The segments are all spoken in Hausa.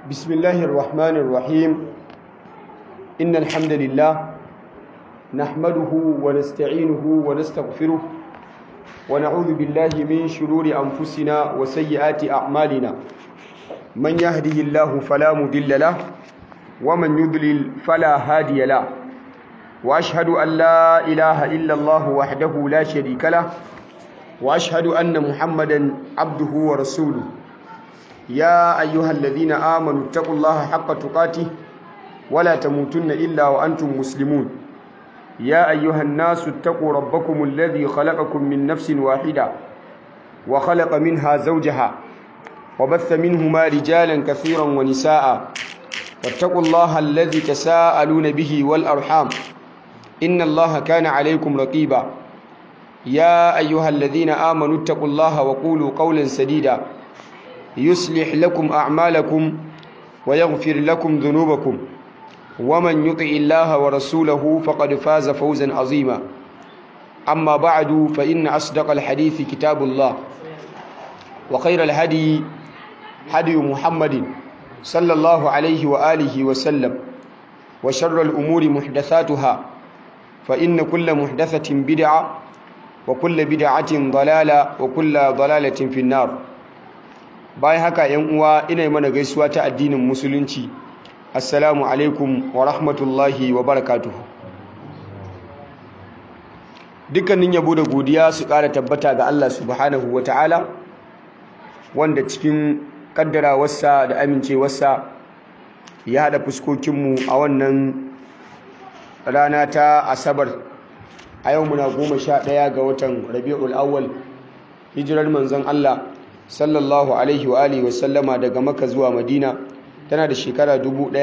بسم الله الرحمن الرحيم إن الحمد لله نحمده ونستعينه ونستغفره ونعوذ بالله من شرور أنفسنا وسيئات أعمالنا من يهده الله فلا مضل له ومن يضلل فلا هادي له وأشهد أن لا إله إلا الله وحده لا شريك له وأشهد أن محمدا عبده ورسوله يا أيها الذين آمنوا اتقوا الله حق تقاته ولا تموتن إلا وأنتم مسلمون يا أيها الناس اتقوا ربكم الذي خلقكم من نفس واحدة وخلق منها زوجها وبث منهما رجالا كثيرا ونساء واتقوا الله الذي تساءلون به والأرحام إن الله كان عليكم رقيبا يا أيها الذين آمنوا اتقوا الله وقولوا قولا سديدا يصلح لكم أعمالكم ويغفر لكم ذنوبكم ومن يطع الله ورسوله فقد فاز فوزا عظيما أما بعد فإن أصدق الحديث كتاب الله وخير الهدي هدي محمد صلى الله عليه وآله وسلم وشر الأمور محدثاتها فإن كل محدثة بدعة وكل بدعة ضلالة وكل ضلالة في النار bayan haka yan uwa ina mana gaisuwa ta addinin musulunci assalamu alaikum wa rahmatullahi wa barakatuhu dukkanin yabo da godiya su ƙara tabbata ga Allah subhanahu wa ta'ala wanda cikin kaddarawarsa da amincewarsa ya haɗa fuskokinmu a wannan rana ta asabar a yau muna goma sha ɗaya ga watan rabi'ul awwal hijirar manzon Allah sallallahu alaihi wa alihi wasallama daga maka zuwa madina tana da shekara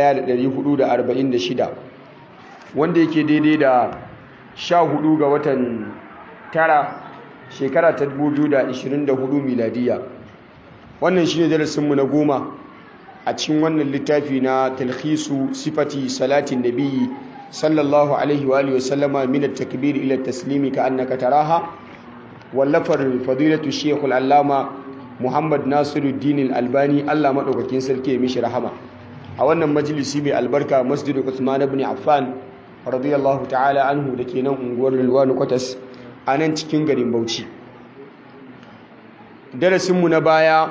1446 wanda yake daidai da 14 ga watan tara shekara ta 2024 miladiya wannan shine darasinmu na goma a cikin wannan littafi na talhisu sifati salatin nabiyyi sallallahu alaihi wa alihi wasallama min at-takbir ila at-taslimi ka annaka taraha wallafar fadilatu shaykh al-allama Muhammad Nasiruddin Al-Albani Allah madaukakin sarki ya mishi rahama a wannan majalisi mai albarka Masjid Uthman ibn Affan radiyallahu ta'ala anhu dake nan unguwar Rilwanu Kwatas a nan cikin garin Bauchi darasin mu na baya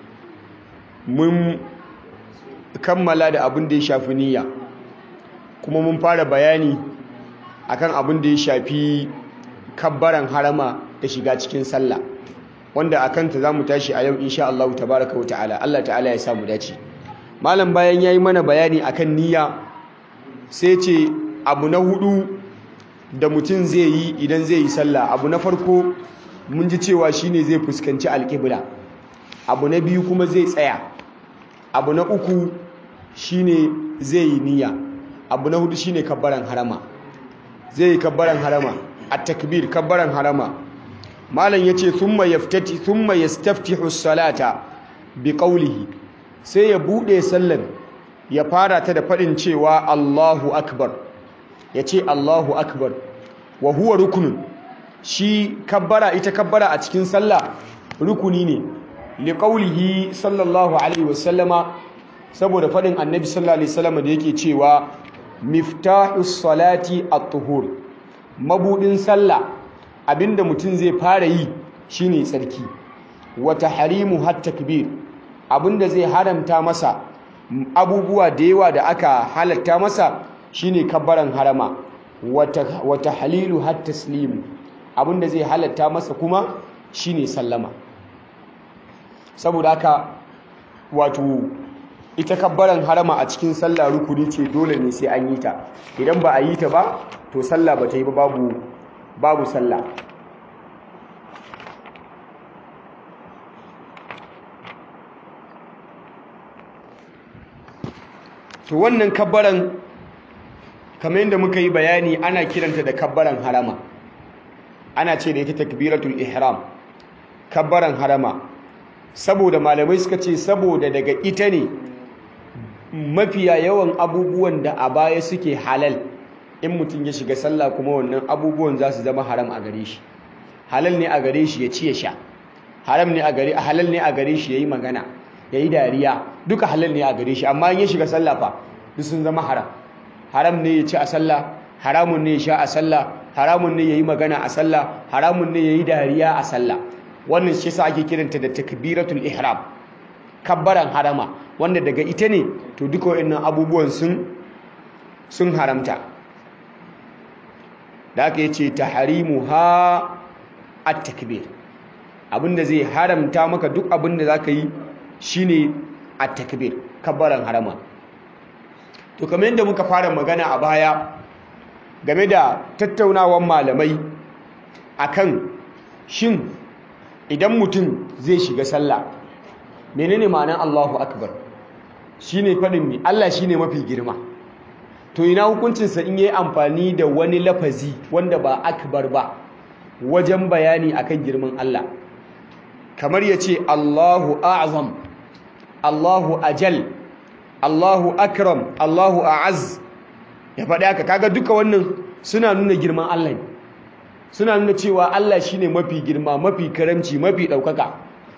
mun kammala da abin da ya shafi niyya kuma mun fara bayani akan abin da ya shafi kabbaran harama da shiga cikin sallah wanda a kanta za mu tashi a yau insha Allah tabaraka wa ta'ala Allah ta'ala ya samu dace malam bayan yayi mana bayani akan niyya sai ce abu na hudu da mutum zai yi idan zai yi sallah abu na farko mun ji cewa shine zai fuskanci alƙibla abu na biyu kuma zai tsaya abu na uku shine zai yi niyya abu na hudu shine kabbaran harama zai yi kabbaran harama at-takbir kabbaran harama malam yace thumma yaftati thumma yastaftihu salata biqawlihi sai ya bude sallar ya fara ta da fadin cewa Allahu akbar yace Allahu akbar wa huwa rukunun shi kabbara ita kabbara a cikin sallah rukuni ne liqawlihi sallallahu alaihi wasallama saboda fadin annabi sallallahu alaihi wasallama da yake cewa miftahus salati at-tuhur mabudin sallah abinda mutum zai fara yi shine tsarki wata harimu har takbir abinda zai haramta masa abubuwa da yawa da aka halatta masa shine kabbaran harama wata wata halilu har taslimu abinda zai halatta masa kuma shine sallama saboda haka wato ita kabbaran harama a cikin sallah rukuni ce dole ne sai an yi ta idan ba a yi ta ba to sallah ba ta yi ba babu babu sallah to wannan kabbaran kamar yadda muka yi bayani ana kiranta da kabbaran harama ana ce da ita takbiratul ihram kabbaran harama saboda malamai suka ce saboda daga ita ne mafiya yawan abubuwan da a baya suke halal in mutum ya shiga sallah kuma wannan abubuwan za su zama haram a gare shi halal ne a gare shi ya ci ya sha haram ne a gare halal ne a gare shi yayi magana ya yi dariya duka halal ne a gare shi amma in ya shiga sallah fa duk sun zama haram haram ne ya ci a sallah haramun ne ya sha a sallah haramun ne ya yi magana a sallah haramun ne ya yi dariya a sallah wannan shi sa ake kiranta da takbiratul ihram kabbaran harama wanda daga ita ne to duka waɗannan abubuwan sun sun haramta da aka yace tahrimu ha at-takbir abinda zai haramta maka duk abinda zaka yi shine at-takbir kabbaran harama to kamar yadda muka fara magana a baya game da tattaunawan malamai akan shin idan mutum zai shiga sallah menene ma'anar Allahu akbar shine fadin mi Allah shine mafi girma to ina hukuncinsa in yayi amfani da wani lafazi wanda ba akbar ba wajen bayani akan girman Allah kamar yace Allahu a'zam Allahu ajal Allahu akram Allahu a'az ya faɗi haka kaga duka wannan suna nuna girman Allah ne suna nuna cewa Allah shine mafi girma mafi karamci mafi ɗaukaka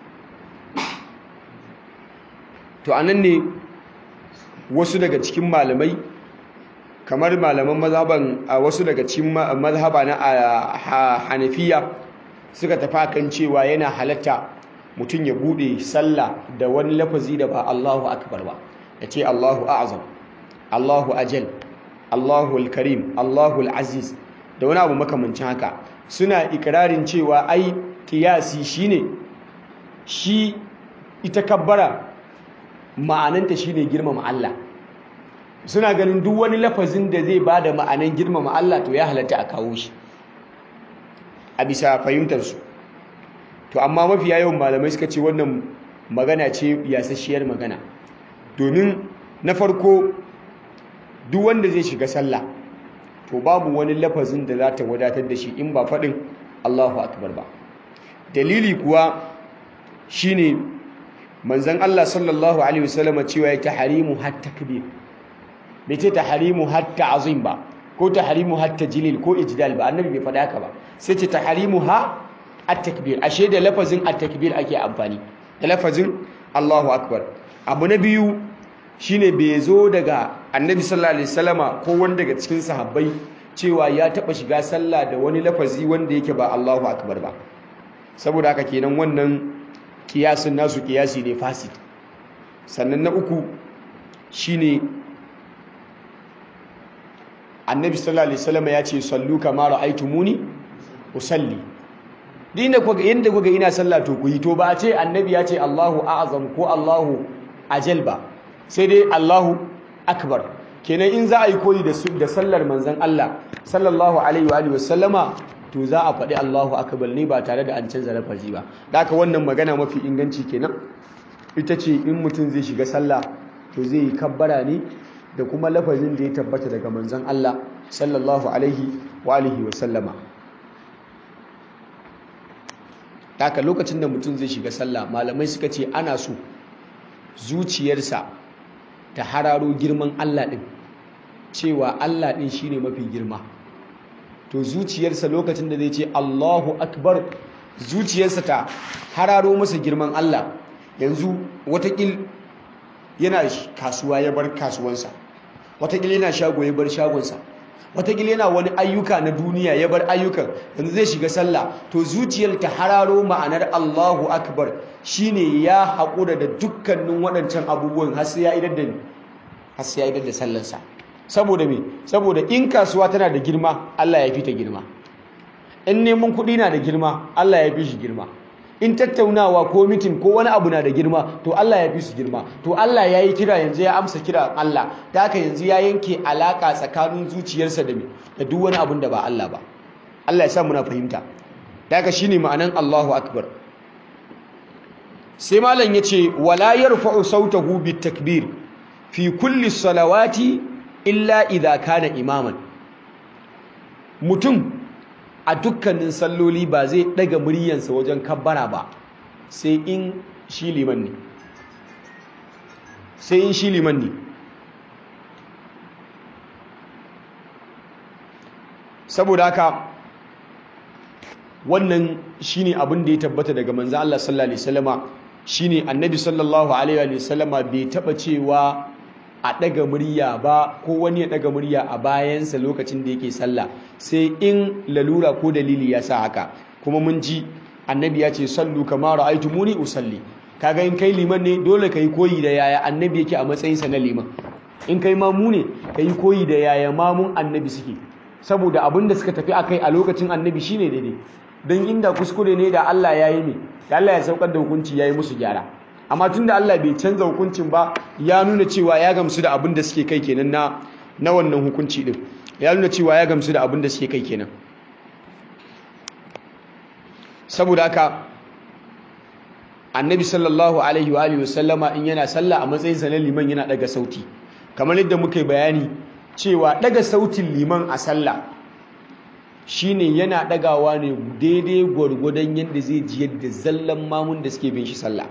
to anan ne wasu daga cikin malamai kamar malaman mazhaban a wasu daga cikin mazhaba na Hanafiya suka tafi kan cewa yana halatta mutum ya bude sallah da wani lafazi da ba Allahu akbar ba yace Allahu a'zam Allahu ajal Allahu al-karim Allahu al-aziz da wani abu makamancin haka suna ikirarin cewa ai kiyasi shine shi ita kabbara ma'ananta shine girmama Allah suna ganin duk wani lafazin da zai bada ma'anan girmama Allah to ya halatta a kawo shi a bisa fahimtar su to amma mafiya yawan malamai suka ce wannan magana ce yasasshiyar magana domin na farko duk wanda zai shiga sallah to babu wani lafazin da za ta wadatar da shi in ba faɗin Allahu akbar ba dalili kuwa shine manzon Allah sallallahu alaihi wasallam cewa ya tahrimu hatta takbir bai ce tahrimu hatta azim ba ko tahrimu hatta jilil ko ijdal ba annabi bai faɗa haka ba sai ce tahrimu ha at-takbir ashe da lafazin at-takbir ake amfani da lafazin Allahu akbar abu na biyu shine bai zo daga annabi sallallahu alaihi wasallama ko wanda daga cikin sahabbai cewa ya taba shiga sallah da wani lafazi wanda yake ba Allahu akbar ba saboda haka kenan wannan kiyasin nasu kiyasi ne fasid sannan na uku shine annabi sallallahu alaihi wasallama ya ce sallu kama ra'aytumuni usalli dinda kuga yanda kuga ina sallah to ku yi to ba a ce annabi ya ce Allahu a'zam ko Allahu ajal ba sai dai Allahu akbar kenan in za a yi koyi da sallar manzon Allah sallallahu alaihi wa alihi wasallama to za a faɗi Allahu akbar ne ba tare da an canza lafazi ba haka wannan magana mafi inganci kenan ita ce in mutum zai shiga sallah to zai yi kabbara ne da kuma lafazin da ya tabbata daga manzon Allah sallallahu alaihi wa alihi wasallama haka lokacin da mutum zai shiga sallah malamai suka ce ana so zuciyarsa ta hararo girman Allah ɗin cewa Allah ɗin shine mafi girma to zuciyarsa lokacin da zai ce Allahu akbar zuciyarsa ta hararo masa girman Allah yanzu watakil yana kasuwa ya bar kasuwansa watakil yana shago ya bar shagonsa watakila yana wani ayyuka na duniya ya bar ayyukan yanzu zai shiga sallah to zuciyar ta hararo ma'anar Allahu akbar shine ya haƙura da dukkanin waɗancan abubuwan har sai ya idar da har sai ya idar da sallarsa saboda me saboda in kasuwa tana da girma Allah ya fi ta girma in neman kuɗi na da girma Allah ya fi shi girma in tattaunawa ko mitin ko wani abu na da girma to Allah ya fi su girma to Allah ya yi kira yanzu ya amsa kira Allah da haka yanzu ya yanke alaka tsakanin zuciyarsa da da duk wani abun da ba Allah ba Allah ya sa muna fahimta da haka shine ma'anan Allahu akbar sai malam yace wala yarfa'u sautahu bitakbir fi kulli salawati illa idha kana imaman mutum a dukkanin salloli ba zai daga muryansa wajen kabbara ba sai in shi liman ne sai in shi liman ne saboda haka wannan shine abin da ya tabbata daga manzo Allah sallallahu alaihi wasallama shine annabi sallallahu alaihi wa sallama bai taba cewa a daga murya ba ko wani ya daga murya a bayansa lokacin da yake sallah sai in lalura ko dalili ya sa haka kuma mun ji annabi ya ce sallu kama ra'aytumuni usalli kaga in kai liman ne dole kai koyi da yaya annabi yake a matsayinsa na liman in kai mamu ne kai koyi da yaya mamun annabi suke saboda abin da suka tafi akai a lokacin annabi shine daidai don inda kuskure ne da Allah ya yi ne da Allah ya saukar da hukunci ya yi musu gyara amma tun da Allah bai canza hukuncin ba ya nuna cewa ya gamsu da abin da suke kai kenan na na wannan hukunci din ya nuna cewa ya gamsu da abin da suke kai kenan saboda haka annabi sallallahu alaihi wa alihi wasallama in yana sallah a matsayin sa na liman yana daga sauti kamar yadda muka yi bayani cewa daga sautin liman a sallah shine yana dagawa ne daidai gwargwadon yadda zai ji yadda zallan mamun da suke bin shi sallah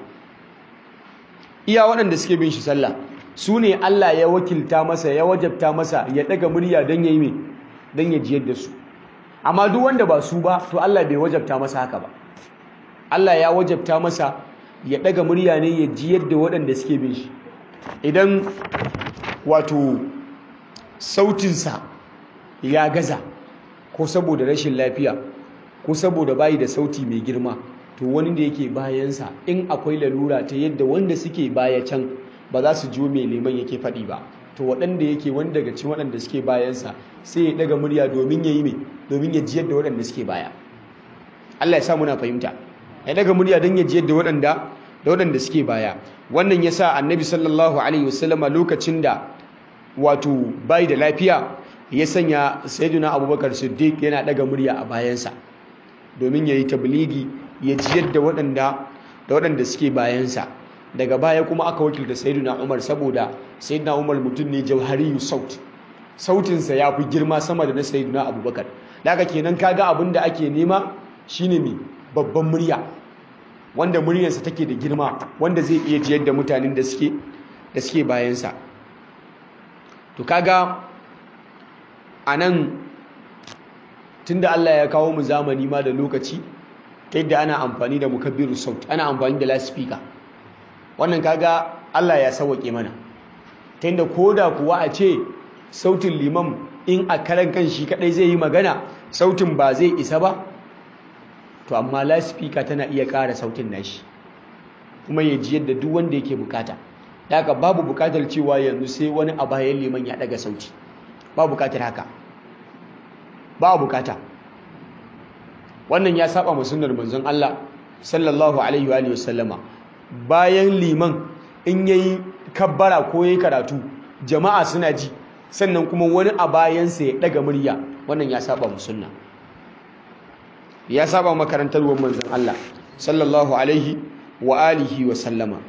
iya waɗanda suke bin shi sallah su ne Allah ya wakilta masa ya wajabta masa ya daga murya don ya yi mai don ya ji yadda su amma duk wanda ba su ba to Allah bai wajabta masa haka ba Allah ya wajabta masa ya daga murya ne ya ji yadda waɗanda suke bin shi idan wato sautinsa ya gaza ko saboda rashin lafiya ko saboda bayi da sauti mai girma to wani da yake bayansa in akwai lalura ta yadda wanda suke baya can ba za su jo mai liman yake faɗi ba to waɗanda yake wani daga cikin waɗanda suke bayansa sai ya ɗaga murya domin ya yi mai domin ya jiyar da waɗanda suke baya Allah ya sa muna fahimta ya ɗaga murya don ya jiyar da waɗanda da waɗanda suke baya wannan ya sa annabi sallallahu alaihi wasallama lokacin da wato bai da lafiya ya sanya sayyiduna abubakar siddiq yana daga murya a bayansa domin ya yi tabligi ya jiyar da waɗanda da waɗanda suke bayansa daga baya kuma aka wakilta sayyiduna umar saboda sayyiduna umar mutum ne jauhariyu saut sautinsa ya fi girma sama da na sayyiduna abubakar daga kenan kaga abin da ake nema shine mai babban murya wanda muryarsa take da girma wanda zai iya jiyar da mutanen da suke da suke bayansa to kaga a nan tunda Allah ya kawo mu zamani ma da lokaci ta yadda ana amfani da mukabbiru saut ana amfani da lasifika wannan kaga Allah ya sauwaƙe mana ta yadda koda kuwa a ce sautin liman in a karan kan shi kadai zai yi magana sautin ba zai isa ba to amma lasifika tana iya ƙara sautin nashi kuma ya ji yadda duk wanda yake bukata haka babu bukatar cewa yanzu sai wani a bayan liman ya daga sauti ba bukatar haka ba bukata wannan ya saba ma sunnar manzon Allah sallallahu alaihi wa alihi wasallama bayan liman in yayi kabbara ko yayi karatu jama'a suna ji sannan kuma wani a bayansa ya daga murya wannan ya saba ma sunna ya saba makarantar manzon Allah sallallahu alaihi wa alihi wa sallama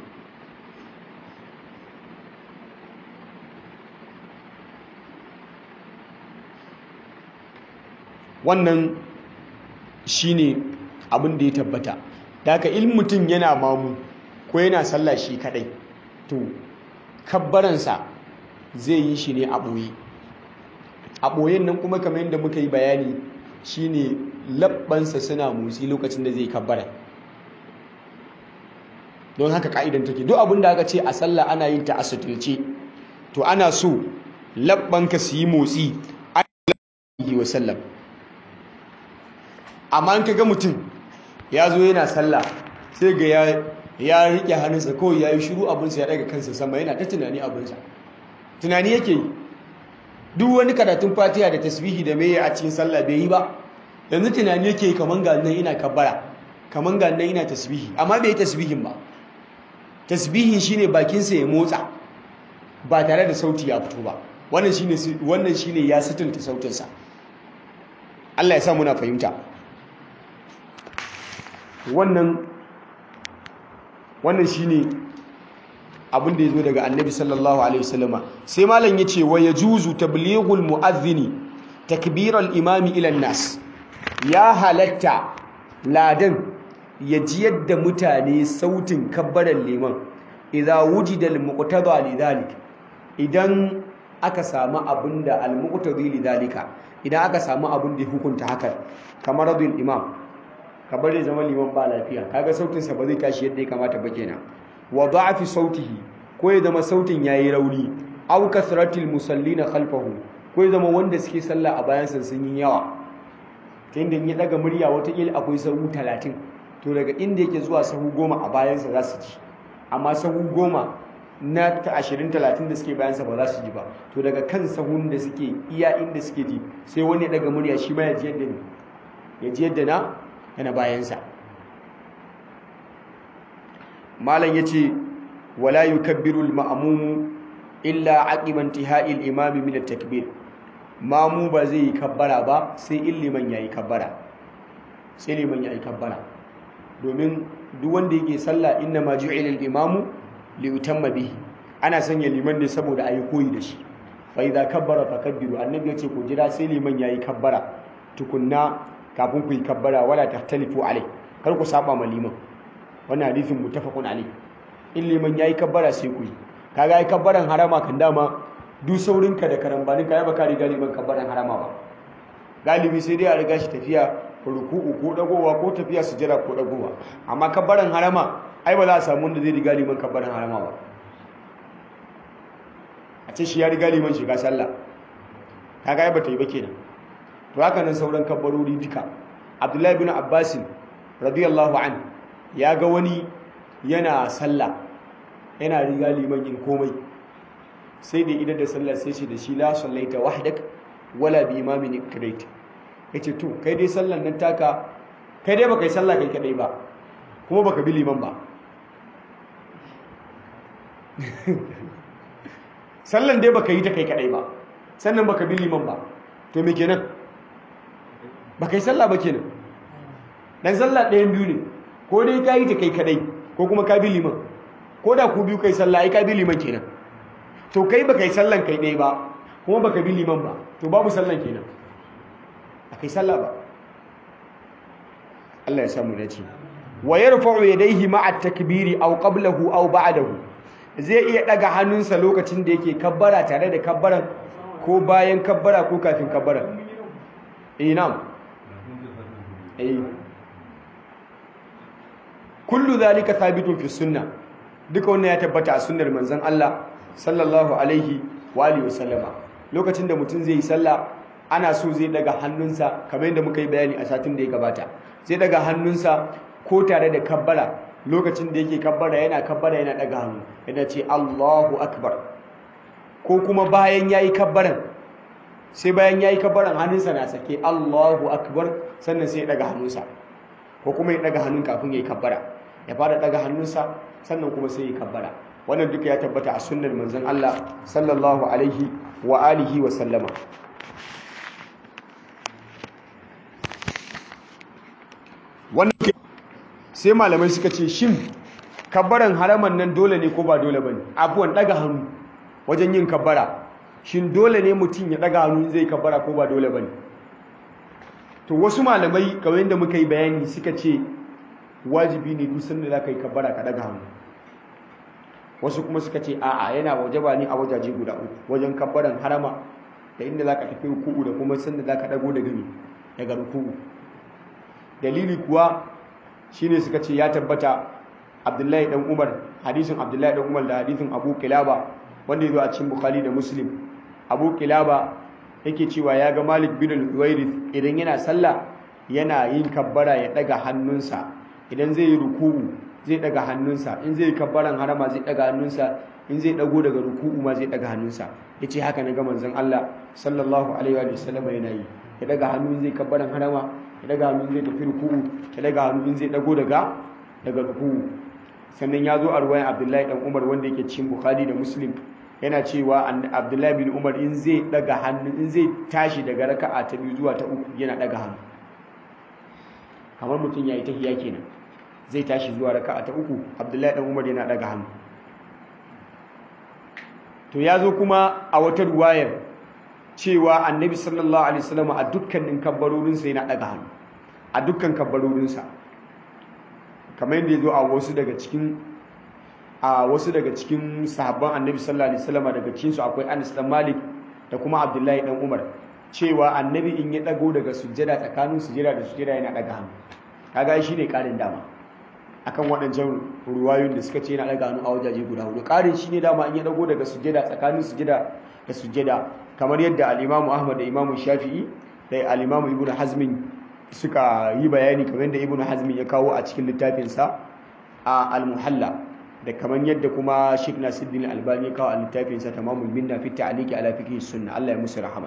wannan shine abin da ya tabbata da haka in mutum yana mamu ko yana sallah shi kadai to kabbaransa zai yi shi ne a ɓoye a ɓoyen nan kuma kamar yadda muka yi bayani shine labbansa suna motsi lokacin da zai kabbara don haka ka'idan take duk abin da aka ce a sallah ana yin ta a suturce to ana so labbanka su yi motsi alaihi wasallam amma in ga mutum ya zo yana sallah sai ga ya ya rike hannunsa kawai ya yi shiru abinsa ya daga kansa sama yana ta tunani abinsa tunani yake yi duk wani karatun fatiha da tasbihi da meye a cikin sallah bai yi ba yanzu tunani yake yi kaman ga nan ina kabbara kaman ga nan ina tasbihi amma bai yi tasbihin ba tasbihin shine bakinsa ya motsa ba tare da sauti ya fito ba wannan shine wannan shine ya sitinta sautinsa Allah ya sa muna fahimta wannan wannan shine abin da yazo daga annabi sallallahu alaihi wasallama sai malam yace wa yajuzu tablighul muadhdhini takbir al-imami ila nas ya halatta ladan ya ji yadda mutane sautin kabbaran liman idza wujida al-muqtada lidhalik idan aka samu abinda al-muqtadi lidhalika idan aka samu abin da hukunta haka kamar radul imam ka bari zama liman ba lafiya kaga sautinsa ba zai tashi yadda ya kamata ba kenan wa da'afi sautihi ko ya zama sautin yayi rauni aw kasratil musallina khalfahu ko ya zama wanda suke sallah a bayan sun yi yawa ta inda ya daga murya watakila akwai sahu talatin to daga inda yake zuwa sahu goma a bayansa za su ji amma sahu goma na ta ashirin talatin da suke bayansa ba za su ji ba to daga kan sahun da suke iya inda suke ji sai wani ya daga murya shi ma ya ji yadda ne ya ji yadda na yana bayansa malam ya ce wala yukabbiru al-ma'mum illa aqiba intihai al-imam min at-takbir mamu ba zai yi kabbara ba sai in liman yayi kabbara sai liman yayi kabbara domin duk wanda yake sallah inna ma ju'ila al-imamu li yutamma bihi ana sanya liman ne saboda ayi koyi da shi fa idza kabbara fakabbiru annabi yace ku jira sai liman yayi kabbara tukunna kafin ku yi kabbara wala tahtalifu alai kar ku saba ma liman wannan hadisin muttafaqun alai in liman yayi kabbara sai ku yi kaga ai kabbaran harama kan dama duk saurinka da karambanin ka ya baka riga liman kabbaran harama ba galibi sai dai a riga shi tafiya ruku'u ko dagowa ko tafiya sujjada ko dagowa amma kabbaran harama ai ba za a samu wanda zai riga liman kabbaran harama ba a ce shi ya riga liman shiga sallah kaga ai bata yi ba kenan to haka nan sauran kabbarori duka abdullahi bin abbas radiyallahu an ya ga wani yana sallah yana riga liman yin komai sai da idan da sallah sai ce da shi la sallaita wahdak wala bi imamin ikrait yace to kai dai sallan nan taka kai dai baka yi sallah kai kadai ba kuma baka bi liman ba sallan dai baka yi ta kai kadai ba sannan baka bi liman ba to me kenan baka yi sallah ba kenan dan sallah ɗayan biyu ne ko dai ka yi ta kai kadai ko kuma ka bi liman ko da ku biyu kai sallah ai ka bi liman kenan to kai baka yi sallan kai ɗaya ba kuma baka bi liman ba to babu sallan kenan a kai sallah ba Allah ya samu dace wa yarfa'u yadayhi ma'a takbiri aw qablahu aw ba'dahu zai iya daga hannunsa lokacin da yake kabbara tare da kabbaran ko bayan kabbara ko kafin kabbara eh na'am eh kullu zalika thabitun fi sunnah duka wannan ya tabbata a sunnar manzon Allah sallallahu alaihi wa alihi wasallama lokacin da mutum zai yi sallah ana so zai daga hannunsa kamar yadda muka yi bayani a satin da ya gabata zai daga hannunsa ko tare da kabbara lokacin da yake kabbara yana kabbara yana daga hannu yana ce Allahu akbar ko kuma bayan yayi kabbaran sai bayan yayi kabbaran hannunsa na sake Allahu akbar sannan sai ya daga hannunsa ko kuma ya daga hannun kafin yayi kabbara ya fara daga hannunsa sannan kuma sai ya kabbara wannan duka ya tabbata a sunnar manzon Allah sallallahu alaihi wa alihi wa sallama wannan sai malamai suka ce shin kabbaran haraman nan dole ne ko ba dole bane abuwan daga hannu wajen yin kabbara shin dole ne mutum ya daga hannu zai kabbara ko ba dole bane to wasu malamai kamar yadda muka yi bayani suka ce wajibi ne duk sanda za ka yi kabbara ka daga hannu wasu kuma suka ce a'a yana wajaba ne a wajaje guda uku wajen kabbaran harama da inda za ka tafi ruku'u da kuma sanda za ka dago daga ne daga ruku'u dalili kuwa shine suka ce ya tabbata abdullahi dan umar hadisin abdullahi dan umar da hadisin abu kilaba wanda ya zo a cikin bukhari da muslim abu kilaba yake cewa ya ga malik bin al-huwairith idan yana sallah yana yin kabbara ya daga hannunsa idan zai yi ruku'u zai daga hannunsa in zai yi kabbaran harama zai daga hannunsa in zai dago daga ruku'u ma zai daga hannunsa yace haka na ga manzon Allah sallallahu alaihi wa sallam yana yi ya daga hannu zai kabbaran harama ya daga hannu zai tafi ruku'u ya daga hannu zai dago daga daga ruku'u sannan ya zo a ruwayan Abdullahi dan Umar wanda yake cikin Bukhari da Muslim yana cewa Abdullahi bin Umar in zai daga hannu in zai tashi daga raka'a ta biyu zuwa ta uku yana daga hannu kamar mutum yayi tahiya kenan zai tashi zuwa raka'a ta uku Abdullahi dan Umar yana daga hannu to ya zo kuma a wata ruwayar cewa annabi sallallahu alaihi wasallam a dukkanin kabbarorinsa yana daga hannu a dukkan kabbarorinsa kamar yadda ya zo a wasu daga cikin a wasu daga cikin sahabban annabi sallallahu alaihi wasallam daga cikin su akwai Anas dan Malik da kuma Abdullahi dan Umar cewa annabi in ya dago daga sujjada tsakanin sujjada da sujjada yana daga hannu kaga shi ne ƙarin dama akan waɗancan ruwayoyin da suka ce yana ɗaga hannu a wajaje guda hudu ƙarin shi ne dama in ya ɗago daga sujjada tsakanin sujjada da sujjada kamar yadda al'imamu ahmad da imamu shafi'i da al'imamu ibn hazmin suka yi bayani kamar yadda ibn hazmin ya kawo a cikin littafinsa a al-muhalla da kamar yadda kuma sheikh nasiruddin albani ya kawo a littafinsa tamamul minna fi ta'liqi ala fiqh sunna Allah ya musu rahama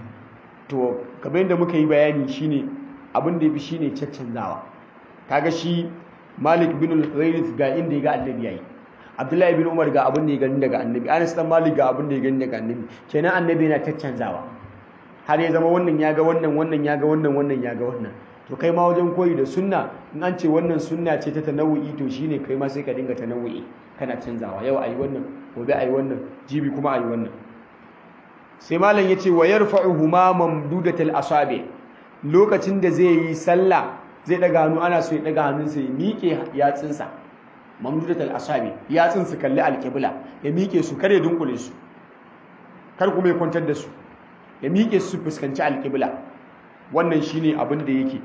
to kamar yadda muka yi bayani shine abin da yafi shine caccanzawa kaga shi Malik bin al-Huwairith ga inda ya ga annabi yayi Abdullahi bin Umar ga abin da ya gani daga annabi Anas dan Malik ga abin da ya gani daga annabi kenan annabi yana caccanzawa har ya zama wannan ya ga wannan wannan ya ga wannan wannan ya ga wannan to kai ma wajen koyi da sunna in an ce wannan sunna ce ta tanawu'i to shine kai ma sai ka dinga tanawu'i kana canzawa yau ayi wannan gobe ayi wannan jibi kuma ayi wannan sai malam yace wa yarfa'uhuma mamdudatal asabi lokacin da zai yi sallah zai daga hannu ana so ya daga hannunsa ya miƙe yatsinsa mamdudatal asabi yatsin su kalli alqibla ya miƙe su kare dunkule su kar kuma ya kwantar da su ya miƙe su fuskanci alqibla wannan shine abin da yake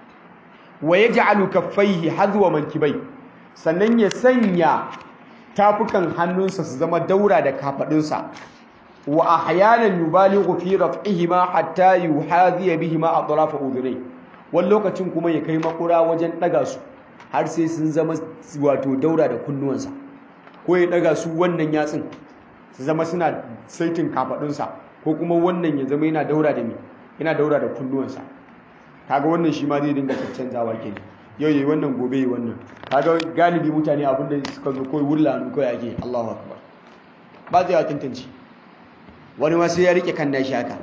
wa yaj'alu kaffaihi hadwa mankibai sannan ya sanya tafukan hannunsa su zama daura da kafadunsa wa ahyanan yubalighu fi raf'ihima hatta yuhadhiya bihima atraf udhunay wani lokacin kuma ya kai makura wajen daga su har sai sun zama wato daura da kunnuwansa ko ya daga su wannan yatsin su zama suna saitin kafadunsa ko kuma wannan ya zama yana daura da me yana daura da kunnuwansa kaga wannan shi ma zai dinga caccanzawa kenan yau yi wannan gobe yi wannan kaga galibi mutane abin da suka zo koyi wulla hannu kawai ake Allahu akbar ba zai tantance wani ma sai ya rike kan nashi haka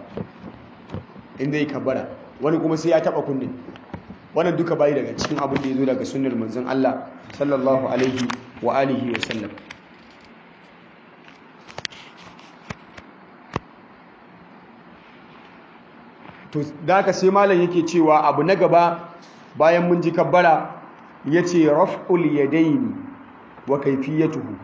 inda ya kabbara wani kuma sai ya taba kunne wannan duka bai daga cikin abin da ya zo daga sunnar manzon Allah sallallahu alaihi wa alihi wa sallam to da ka sai malam yake cewa abu na gaba bayan mun ji kabbara yace raf'ul yadaini wa kayfiyatuhu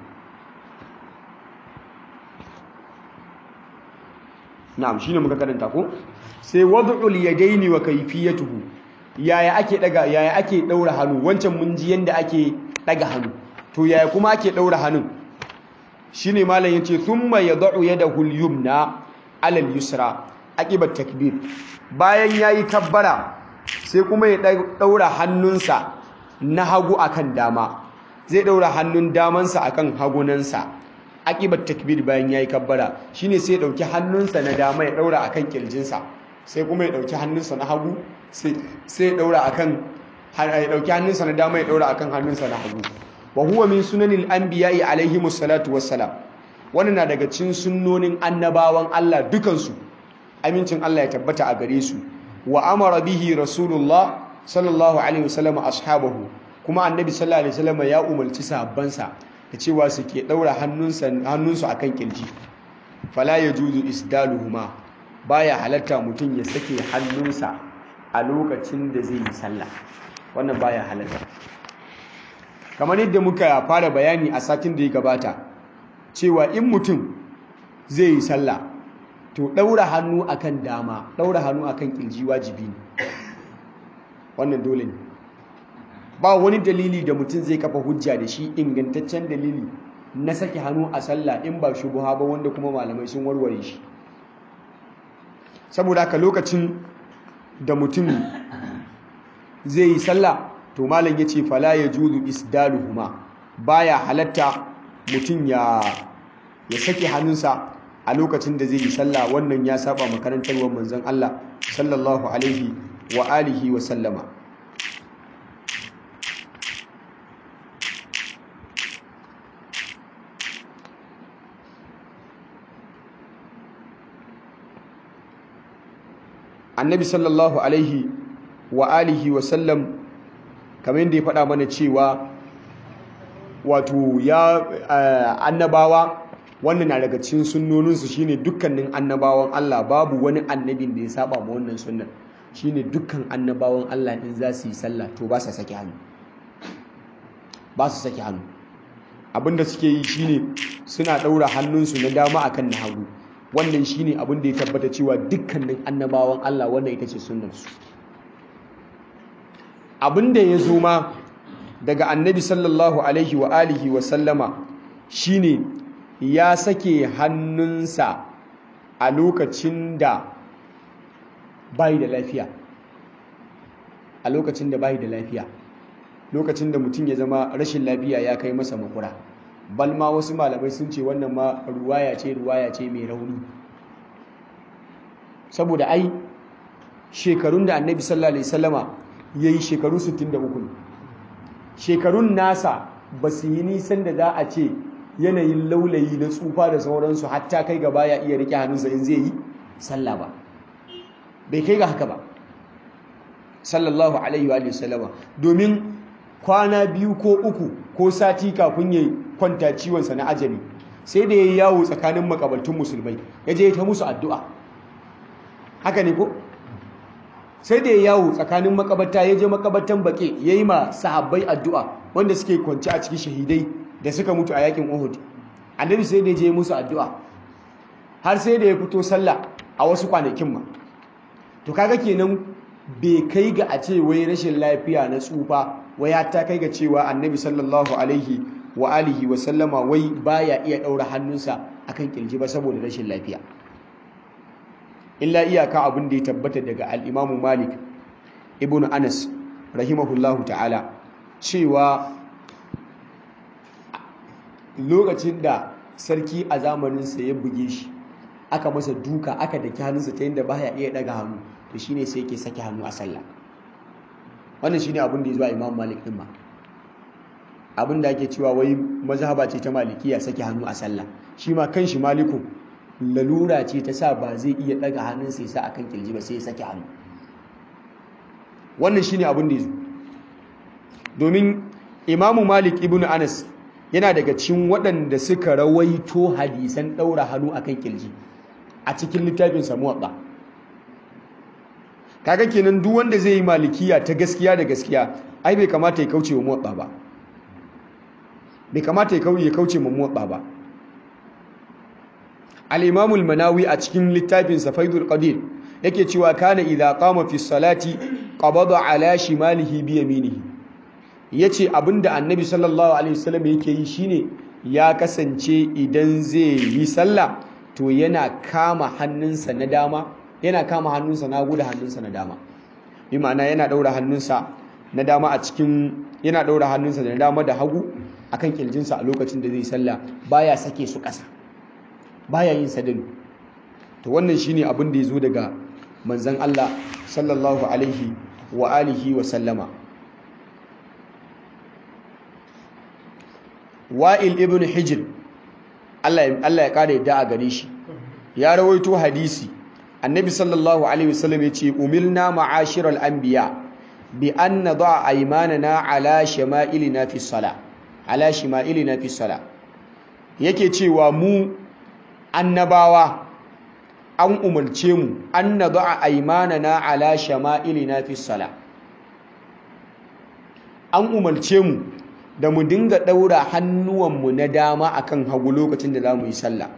na'am shine muka karanta ko sai wad'ul yadaini wa kayfiyatuhu yaya ake daga yaya ake daura hannu wancan mun ji yanda ake daga hannu to yaya kuma ake daura hannun shine malam yace thumma yad'u yadahu al-yumna 'ala al-yusra aqibat takbir bayan yayi kabbara sai kuma ya daura hannunsa na hagu akan dama zai daura hannun damansa akan hagunansa aqibat takbir bayan yayi kabbara shine sai ya dauki hannunsa na dama ya daura akan kirjinsa sai kuma ya dauki hannunsa na hagu sai sai ya daura akan ya dauki hannunsa na dama ya daura akan hannunsa na hagu wa huwa min sunanil anbiya'i alaihimus salatu wassalam wannan na daga cikin sunnonin annabawan Allah dukansu amincin Allah ya tabbata a gare su wa amara bihi rasulullah sallallahu alaihi wasallam ashabahu kuma annabi sallallahu alaihi wasallam ya umarci sahabbansa da cewa su ke daura hannunsa hannunsu akan kirji fala yajuzu isdaluhuma baya halatta mutum ya sake hannunsa a lokacin da zai yi sallah wannan baya halatta kamar yadda muka fara bayani a satin da ya gabata cewa in mutum zai yi sallah to ɗaura hannu akan dama ɗaura hannu akan ƙirji wajibi ne wannan dole ne ba wani dalili da mutum zai kafa hujja da shi ingantaccen dalili na sake hannu a sallah in ba shubuha ba wanda kuma malamai sun warware shi saboda haka lokacin da mutum zai yi sallah to malam ya ce fala ya juzu isdaluhuma baya halatta mutum ya sake hannunsa a lokacin da zai yi sallah wannan ya saba makarantarwar manzon Allah sallallahu alaihi wa alihi wa sallama annabi sallallahu alaihi wa alihi wa sallam kamar yadda ya faɗa mana cewa wato ya annabawa wannan na daga cikin sunnoninsu shine dukkanin annabawan Allah babu wani annabin da ya saba ma wannan sunnan shine dukkan annabawan Allah in za su yi sallah to ba su saki hannu ba su saki hannu abinda suke yi shine suna ɗaura hannunsu na dama akan na hagu wannan shine abin da ya tabbata cewa dukkanin annabawan Allah wannan ita ce sunnarsu abinda ya zo ma daga annabi sallallahu alaihi wa alihi wa sallama shine ya sake hannunsa a lokacin da bai da lafiya a lokacin da bai da lafiya lokacin da mutum ya zama rashin lafiya ya kai masa makura bal ma wasu malamai sun ce wannan ma ruwaya ce ruwaya ce mai rauni saboda ai shekarun da annabi sallallahu alaihi wasallama yayi shekaru 63 shekarun nasa ba su yi nisan da za a ce yanayin laulayi na tsufa da sauransu hatta kai gaba ya iya rike hannunsa in zai yi sallah ba bai kai ga haka ba sallallahu alaihi wa sallama domin kwana biyu ko uku ko sati kafin ya kwanta ciwonsa na ajali sai da ya yi yawo tsakanin makabaltun musulmai ya je ta musu addu'a haka ne ko sai da ya yawo tsakanin makabarta ya je makabartan baƙe ya yi ma sahabbai addu'a wanda suke kwanci a cikin shahidai da suka mutu a yakin uhud annabi sai da ya je musu addu'a har sai da ya fito sallah a wasu kwanakin ma to kaga kenan bai kai ga a ce wai rashin lafiya na tsufa wai ta kai ga cewa annabi sallallahu alaihi wa alihi wa sallama wai baya iya ɗaura hannunsa akan kirji ba saboda rashin lafiya illa iyaka abin da ya tabbata daga al-Imam Malik ibn Anas rahimahullahu ta'ala cewa lokacin da sarki a zamaninsa ya buge shi aka masa duka aka daki hannunsa ta yadda baya iya daga hannu to shine sai yake sake hannu a sallah wannan shine abin da ya zuwa Imam Malik din ma abin da ake cewa wai mazhaba ce ta malikiya sake hannu a sallah shi ma kanshi maliku lalura ce ta sa ba zai iya daga hannunsa ya sa akan kirji ba sai ya sake hannu wannan shine abin da ya zo domin imamu malik ibn anas yana daga cikin waɗanda suka rawaito hadisan ɗaura hannu akan kirji a cikin littafin samuwaɗa kaga kenan duk wanda zai yi malikiya ta gaskiya da gaskiya ai bai kamata ya kauce wa muwaɗa ba bai kamata ya kauce wa muwaɗa ba al-imam al-manawi a cikin littafin safaidul qadir yake cewa kana idza qama fi salati qabada ala shimalihi bi yaminihi yace abinda annabi sallallahu alaihi wasallam yake yi shine ya kasance idan zai yi sallah to yana kama hannunsa na dama yana kama hannunsa na guda hannunsa na dama bi ma'ana yana daura hannunsa na dama a cikin yana daura hannunsa na dama da hagu akan kirjinsa a lokacin da zai sallah baya sake su ƙasa baya yin sadalu to wannan shine abin da yazo daga manzon Allah sallallahu alaihi wa alihi wa sallama Wa'il ibn Hijr Allah Allah ya kare da a gare shi ya rawaito hadisi annabi sallallahu alaihi wasallam yace umilna ma'ashiral anbiya bi an nad'a aymanana ala shama'ilina fi salah ala shima'ilina fi salah yake cewa mu annabawa an umarce mu an nad'a aymanana ala shama'ilina fi salah an umarce mu da mu dinga daura hannuwanmu na dama akan hagu lokacin da zamu yi sallah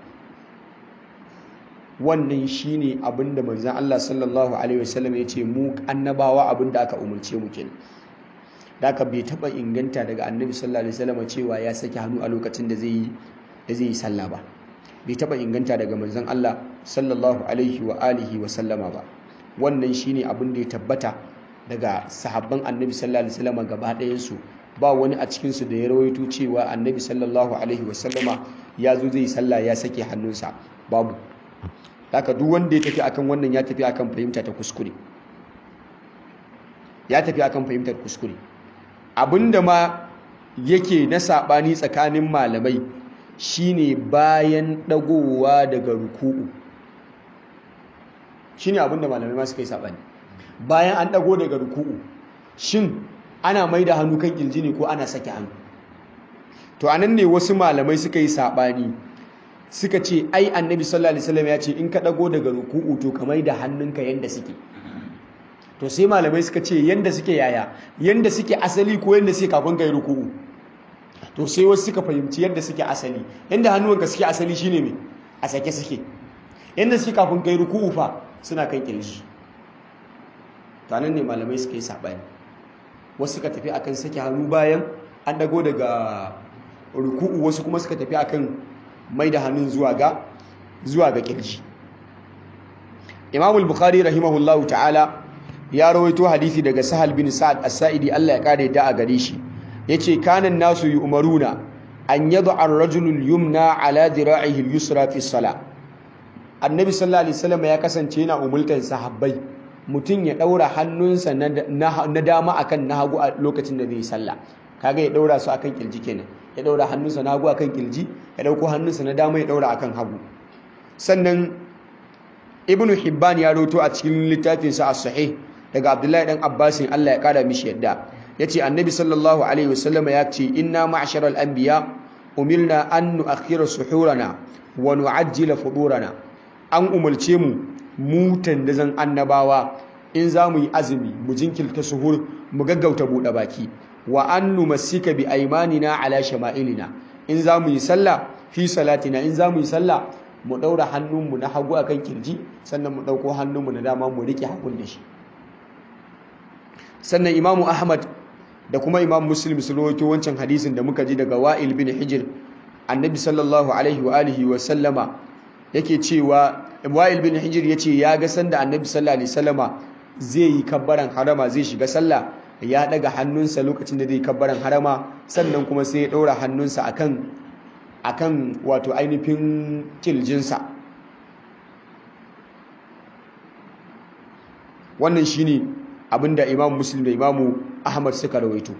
wannan shine abinda manzon Allah sallallahu alaihi wasallam ya ce mu annabawa abinda aka umarce mu kenan da aka bai taba inganta daga annabi sallallahu alaihi wasallam cewa ya saki hannu a lokacin da zai yi da zai yi sallah ba bai taba inganta daga manzon Allah sallallahu alaihi wa alihi wa sallama ba wannan shine abin da ya tabbata daga sahabban annabi sallallahu alaihi wasallam gaba ɗayan su ba wani a cikin su da ya rawaito cewa annabi sallallahu alaihi wa sallama ya zo zai sallah ya sake hannunsa babu haka duk wanda ya tafi akan wannan ya tafi akan fahimta ta kuskure ya tafi akan fahimtar kuskure abinda ma yake na sabani tsakanin malamai shine bayan dagowa daga ruku'u shine abinda malamai ma suka yi sabani bayan an dago daga ruku'u shin ana mai da hannu kan kirji ne ko ana sake hannu to anan ne wasu malamai suka yi sabani suka ce ai annabi sallallahu alaihi wasallam ya ce in ka dago daga ruku'u to ka mai da hannunka yanda suke to sai malamai suka ce yanda suke yaya yanda suke asali ko yanda suke kafin kai ruku'u to sai wasu suka fahimci yadda suke asali yanda hannuwanka suke asali shine me a sake suke yanda suke kafin kai ruku'u fa suna kan kirji to anan ne malamai suka yi sabani wasu suka tafi akan sake hannu bayan an dago daga ruku'u wasu kuma suka tafi akan mai da hannun zuwa ga zuwa ga kirji Imam al-Bukhari rahimahullahu ta'ala ya rawaito hadisi daga Sahal bin Sa'ad as-Sa'idi Allah ya kare da a gare shi yace kanan nasu yu'maruna an yad'a ar-rajulu al-yumna ala dira'ihi al-yusra fi as-salah Annabi sallallahu alaihi wasallam ya kasance yana umultan sahabbai mutum ya daura hannunsa na dama akan na hagu a lokacin da zai sallah kaga ya daura su akan kirji kenan ya daura hannunsa na hagu akan kirji ya dauko hannunsa na dama ya daura akan hagu sannan ibnu hibban ya roto a cikin littafinsa as-sahih daga abdullahi dan abbasin Allah ya kara mishi yadda yace annabi sallallahu alaihi wasallam ya ce inna ma'sharal anbiya umirna an nu'akhkhira suhurana wa nu'ajjila fudurana an umarce mu mu tandazan annabawa in za mu yi azumi mu jinkirta suhur mu gaggauta buɗe baki wa an numassika bi aymanina ala shama'ilina in za mu yi sallah fi salatina in za mu yi sallah mu ɗaura hannunmu na hagu akan kirji sannan mu ɗauko hannunmu na dama mu riƙe hagun da shi sannan imamu ahmad da kuma imam muslim su rawaito wancan hadisin da muka ji daga wa'il bin hijir annabi sallallahu alaihi wa alihi wa sallama yake cewa wa'il bin hijir yace ya ga sanda annabi sallallahu alaihi wasallama zai yi kabbaran harama zai shiga sallah ya daga hannunsa lokacin da zai kabbaran harama sannan kuma sai ya ɗaura hannunsa akan akan wato ainihin kiljinsa wannan shine abinda imam muslim da imamu ahmad suka rawaito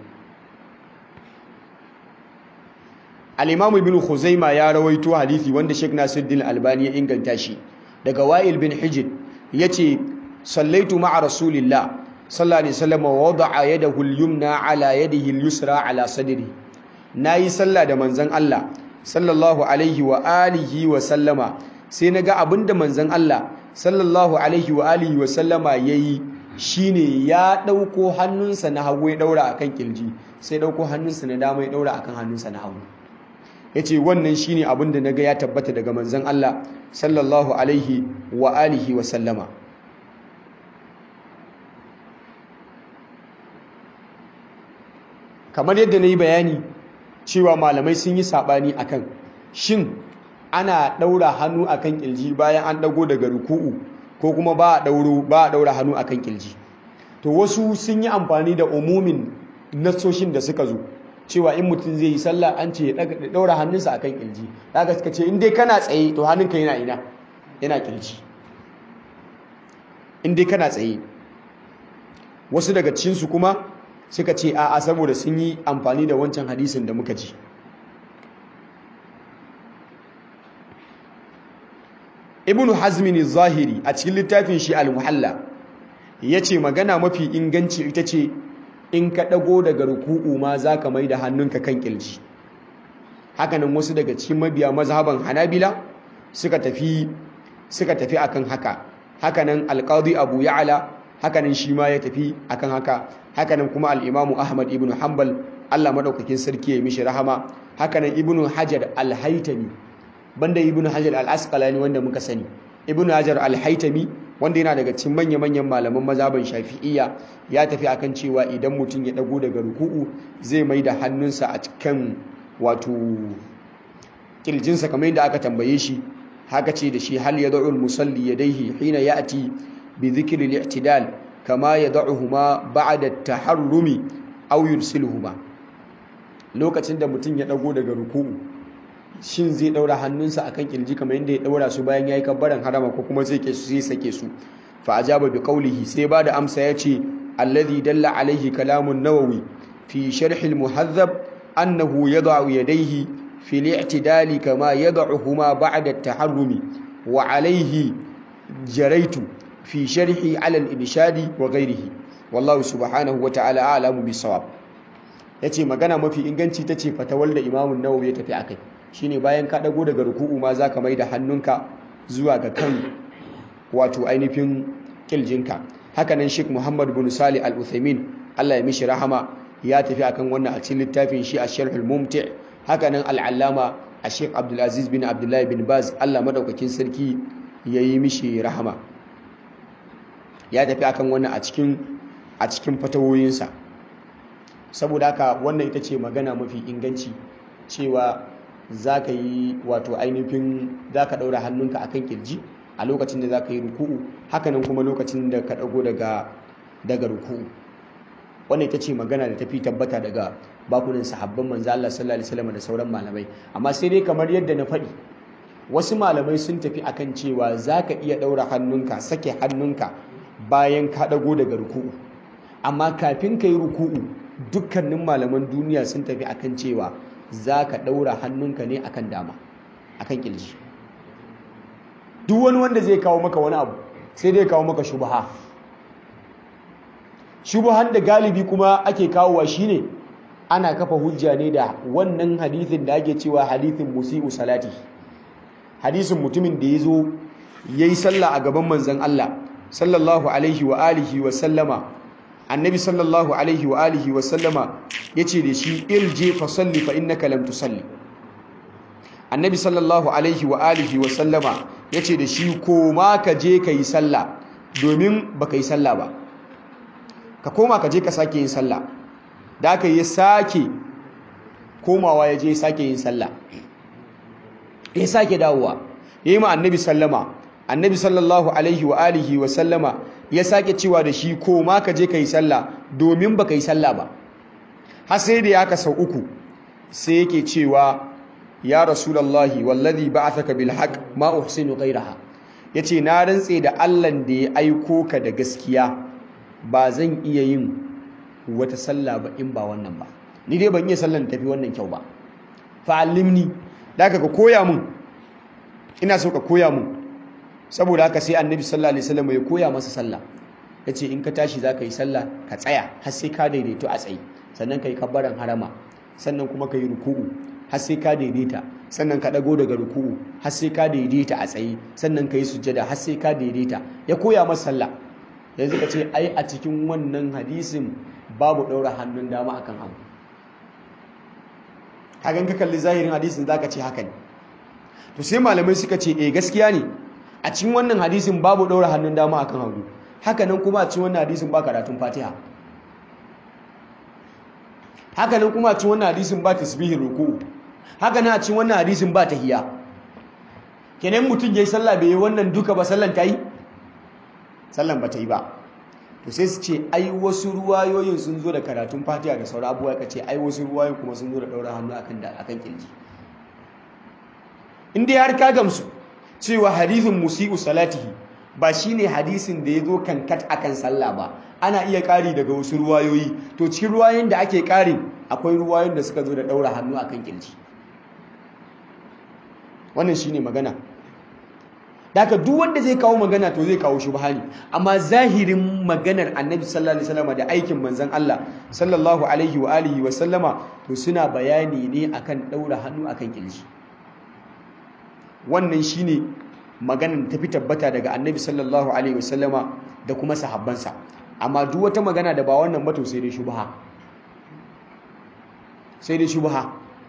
al-imamu ibn khuzaima ya rawaito hadisi wanda sheikh nasiruddin albani ya inganta shi daga wa'il bin hijr yace sallaitu ma'a rasulillah sallallahu alaihi wasallam wa wada'a yadahu al-yumna ala yadihi al-yusra ala sadri nayi sallah da manzon Allah sallallahu alaihi wa alihi wa sallama sai naga abinda manzon Allah sallallahu alaihi wa alihi wa sallama yayi shine ya dauko hannunsa na hagu ya daura akan kirji sai dauko hannunsa na dama ya daura akan hannunsa na hagu yace wannan shine abinda naga ya tabbata daga manzon Allah sallallahu alaihi wa alihi wa sallama kamar yadda na yi bayani cewa malamai sun yi saɓani akan shin ana ɗaura hannu akan ƙilji bayan an ɗago daga ruku'u ko kuma ba a ɗaura hannu akan ƙilji to wasu sun yi amfani da umumin nassoshin da suka zo cewa in mutum zai yi sallah an ce ya ɗaura hannunsa akan ƙilji daga suka ce in dai kana tsaye to hannunka yana ina yana ƙilji in dai kana tsaye wasu daga cikinsu kuma suka ce a'a saboda sun yi amfani da wancan hadisin da muka ji ibn hazmin zahiri a cikin littafin shi al-muhalla ya ce magana mafi inganci ita ce in ka ɗago daga ruku'u ma za ka mai da hannunka kan ƙilji hakanan wasu daga cikin mabiya mazhaban hanabila suka tafi suka tafi akan haka hakanan alqadi abu ya'la hakanan shi ma ya tafi akan haka hakanan kuma al-imamu ahmad ibn hanbal Allah madaukakin sarki ya mishi rahama hakanan ibn hajar al-haytami banda ibn hajar al-asqalani wanda muka sani ibn hajar al-haytami wanda yana daga cikin manya-manyan malaman mazhaban shafi'iyya ya tafi akan cewa idan mutum ya dago daga ruku'u zai mai da hannunsa a cikin wato kirjinsa kamar yadda aka tambaye shi haka ce da shi hal yad'u al-musalli yadayhi hina ya'ti bi dhikri al-i'tidal kama yad'uhuma ba'da at-taharrumi aw yursiluhuma lokacin da mutum ya dago daga ruku'u shin zai daura hannunsa akan kirji kamar yadda ya daura su bayan yayi kabbaran harama ko kuma sai ke su sai sake su fa ajaba bi qawlihi sai ba da amsa yace alladhi dalla alaihi kalamun nawawi fi sharh al-muhadhab annahu yad'u yadayhi في الاعتدال كما يضعهما بعد التحرم وعليه جريت في شرحي على الإنشاد وغيره والله سبحانه وتعالى أعلم بالصواب yace magana mafi inganci tace fatawar da Imam Nawawi ya tafi akai shine bayan ka dago daga ruku'u ma zaka mai da hannunka zuwa ga kan wato ainihin kiljinka hakanan Sheikh Muhammad bin Salih Al-Uthaymeen Allah ya mishi rahama ya tafi akan wannan a cikin littafin shi Ash-Sharh Al-Mumti' hakanan al'allama a sheik abdulaziz bin abdullahi bin baz allah maɗaukakin sarki ya yi mishi rahama ya tafi akan wannan a cikin a cikin fatawoyinsa saboda haka wannan ita ce magana mafi inganci cewa za ka yi wato ainihin za ka ɗaura hannunka a kan ƙirji a lokacin da za ka yi ruku'u hakanan kuma lokacin da ka ɗago daga ruku'u wannan ita ce magana da tafi tabbata daga bakunan sahabban manzo Allah sallallahu alaihi wasallam da sauran malamai amma sai dai kamar yadda na faɗi wasu malamai sun tafi akan cewa za ka iya ɗaura hannunka sake hannunka bayan ka ɗago daga ruku'u amma kafin ka yi ruku'u dukkanin malaman duniya sun tafi akan cewa za ka ɗaura hannunka ne akan dama akan ƙirji duk wani wanda zai kawo maka wani abu sai dai kawo maka shubaha shubahan da galibi kuma ake kawowa shine ana kafa hujja ne da wannan hadithin da ake cewa hadithin musi'u salati hadisin mutumin da ya zo ya yi sallah a gaban manzan Allah sallallahu alaihi wa alihi wa sallama annabi sallallahu alaihi wa alihi wa sallama ya ce da shi irje fa salli fa innaka lam tusalli annabi sallallahu alaihi wa alihi wa sallama ya ce da shi koma ka je ka yi sallah domin ba ka yi sallah ba ka koma ka je ka sake yin sallah da aka yi sake komawa ya je sake yin sallah ya sake dawowa ya yi ma annabi sallama annabi sallallahu alaihi wa alihi wa sallama ya sake cewa da shi ko ma ka je ka yi sallah domin ba ka yi sallah ba har sai da ya ka sau uku sai yake cewa ya rasulallahi wallazi ba'athaka bil haqq ma uhsinu ghayraha yace na rantse da Allah da ya aiko ka da gaskiya ba zan iya yin wata sallah ba in ba wannan ba ni dai ban iya sallan tafi wannan kyau ba fa'allimni da ka koya mun ina so ka koya mun saboda haka sai annabi sallallahu alaihi wasallam ya koya masa sallah yace in ka tashi zaka yi sallah ka tsaya har sai ka daidaito a tsayi sannan kai kabbaran harama sannan kuma kai ruku'u har sai ka daidaita sannan ka dago daga ruku'u har sai ka daidaita a tsayi sannan kai sujjada har sai ka daidaita ya koya masa sallah yanzu ka ce ai a cikin wannan hadisin babu daura hannun dama akan hagu hagan ka kalli zahirin hadisin zaka ce haka ne to sai malamai suka ce eh gaskiya ne a cikin wannan hadisin babu daura hannun dama akan hagu haka nan kuma a cikin wannan hadisin ba karatun Fatiha haka nan kuma a cikin wannan hadisin ba tasbihin ruku'u haka nan a cikin wannan hadisin ba tahiyya kenan mutum yayi sallah bai yi wannan duka ba sallan ta yi sallan ba ta yi ba to sai su ce ai wasu ruwayoyin sun zo da karatun Fatiha da sauran abubuwa ka ce ai wasu ruwayoyin kuma sun zo da daura hannu akan da akan kirji in dai har ka gamsu cewa hadithin musi'u salatihi ba shine hadisin da ya zo kankat akan sallah ba ana iya ƙari daga wasu ruwayoyi to cikin ruwayoyin da ake ƙarin akwai ruwayoyin da suka zo da ɗaura hannu akan kirji wannan shine magana daga duk wanda zai kawo magana to zai kawo shubha ne amma zahirin maganar annabi sallallahu alaihi wasallam da aikin manzon Allah sallallahu alaihi wa alihi wa sallama to suna bayani ne akan ɗaura hannu akan kirji wannan shine maganar tafi tabbata daga annabi sallallahu alaihi wasallama da kuma sahabbansa amma duk wata magana da ba wannan ba to sai dai shubha sai dai shubha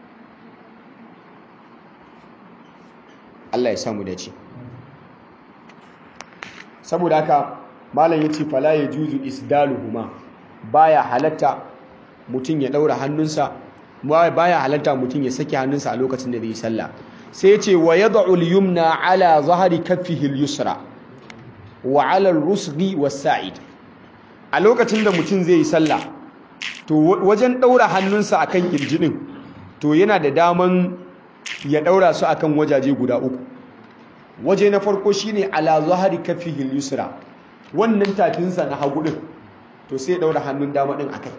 Allah ya samu dace saboda haka malam yace fala yajuzu isdaluhuma baya halatta mutum ya daura hannunsa baya halatta mutum ya saki hannunsa a lokacin da zai yi sallah sai ce wa yad'u al-yumna ala zahri kaffihi al-yusra wa ala al-rusghi was-sa'id a lokacin da mutum zai yi sallah to wajen daura hannunsa akan kirjinin to yana da daman ya daura su akan wajaje guda uku waje na farko shine ala zahri kaffihi al-yusra wannan tafinsa na hagu din to sai daura hannun dama din akai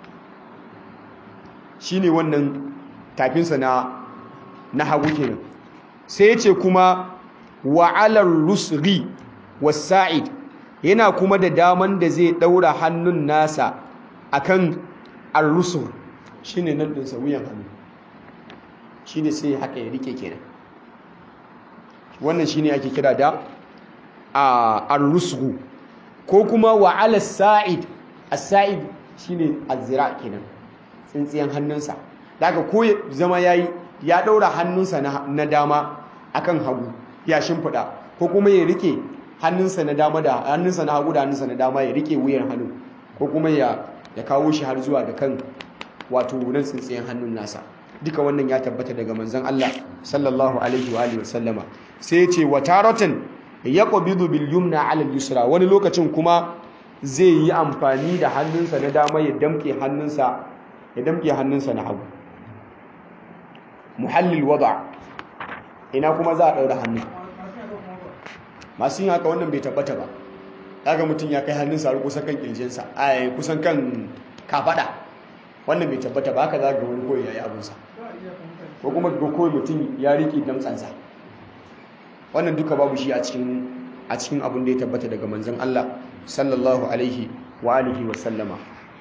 shine wannan tafinsa na na hagu kenan sai ya ce kuma wa'alar rusri wasa'id yana kuma da daman da zai daura hannun nasa akan ar-rusur shine nan din wuyan hannu shine sai haka ya rike kenan wannan shine ake kira da ar-rusgu ko kuma wa'ala sa'id as-sa'id shine az-zira kenan tsintsiyan hannunsa daga ko zama yayi ya ɗaura hannunsa na dama akan hagu ya shimfiɗa ko kuma ya rike hannunsa na dama da hannunsa na hagu da hannunsa na dama ya rike wuyan hannu ko kuma ya ya kawo shi har zuwa ga kan wato nan tsintsiyen hannun nasa duka wannan ya tabbata daga manzon Allah sallallahu alaihi wa alihi wasallama sai ya ce wa taratan yaqbidu bil yumna ala al yusra wani lokacin kuma zai yi amfani da hannunsa na dama ya damke hannunsa ya damke hannunsa na hagu muhallil wada ina kuma za a daura hannu masu yin haka wannan bai tabbata ba kaga mutum ya kai hannunsa har kusan kan kirjinsa a kusan kan kafada wannan bai tabbata ba haka za ga wani koyi yayi abinsa ko kuma ga koyi mutum ya riƙe damtsansa wannan duka babu shi a cikin a cikin abin da ya tabbata daga manzon Allah sallallahu alaihi wa alihi wa sallama